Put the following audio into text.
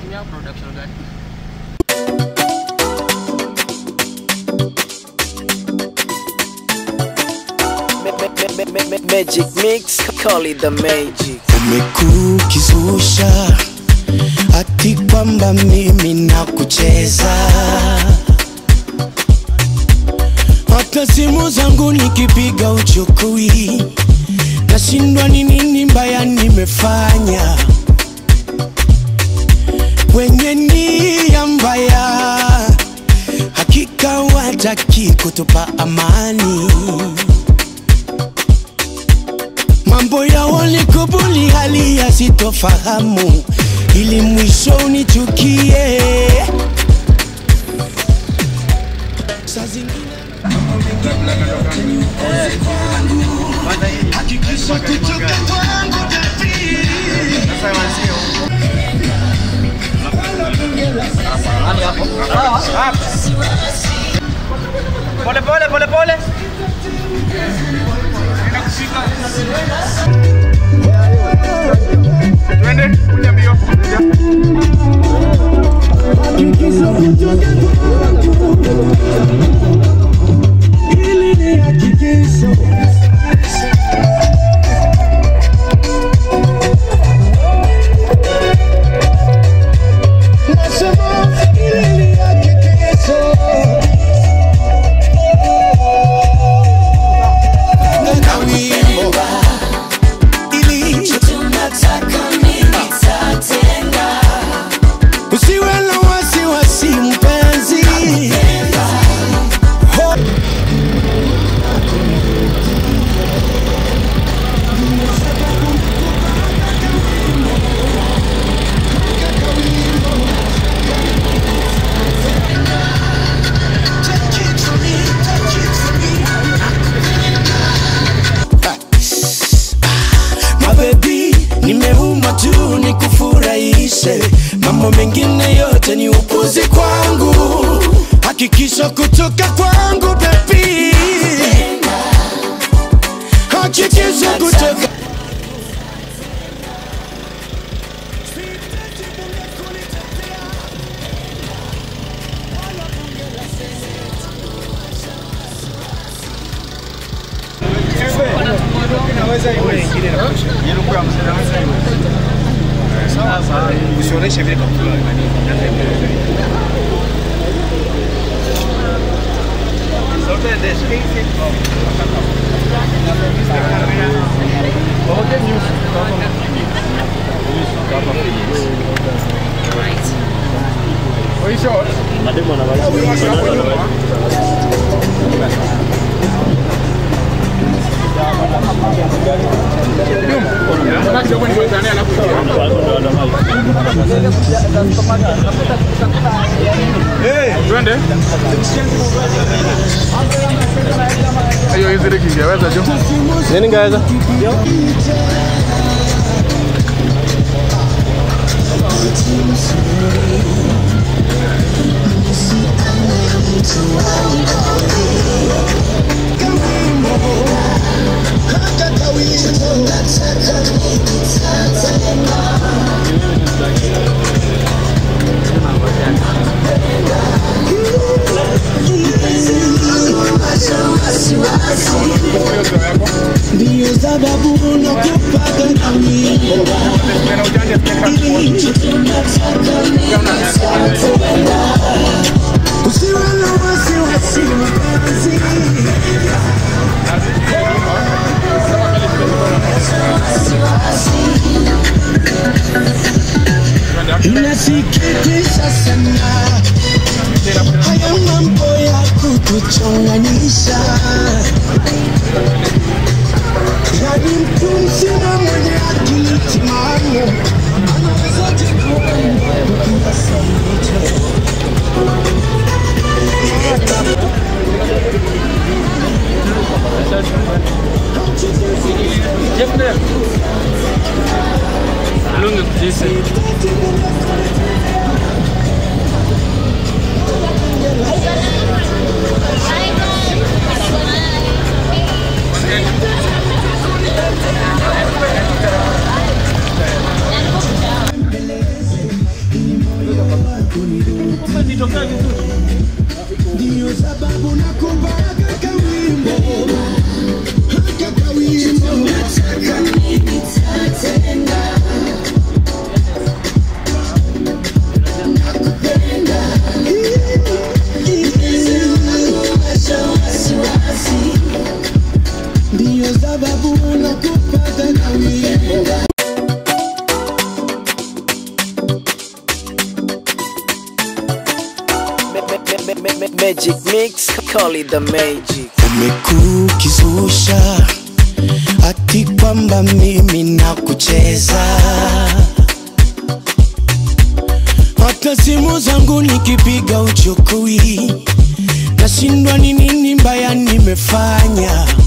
unatumia production gani? Magic mix, call it the magic. umekukizusha ati kwamba mimi na kucheza hata simu zangu nikipiga uchukui nashindwa ni nini mbaya nimefanya wenye nia mbaya hakika wataki kutupa amani mambo ya walikubuli hali ya sitofahamu ili mwisho unichukie Saa zingine hakikisha kutoka kwangu Pole pole pole pole. Twende kuja mbio. ili ni hakikisho Nasema ili ni hakikisho na wimbo ili usiwe na wasiwasi mpenzi Ho- mabebi nimeumwa tu nikufurahishe mambo mengine yote ni upuzi kwangu hakikisha kutoka kwangu bebi hakikisha kutoka usionyeshe vile kaptula Twende. Hiyo hizi kingeweza jo. Nini ngaweza? ndiyo sababu nakupaka na wimbo usiwe na wasiwasi mpenzi inasikitisha sana haya mambo ya kutuchonganisha yani mtu mzima mwenye akili timamu anawezaje kuomba kiasi hicho Lungu kujisi. magic mix, call it the magic. umekuu ukizusha ati kwamba mimi na kucheza hata simu zangu nikipiga uchukui nashindwa ni nini mbaya nimefanya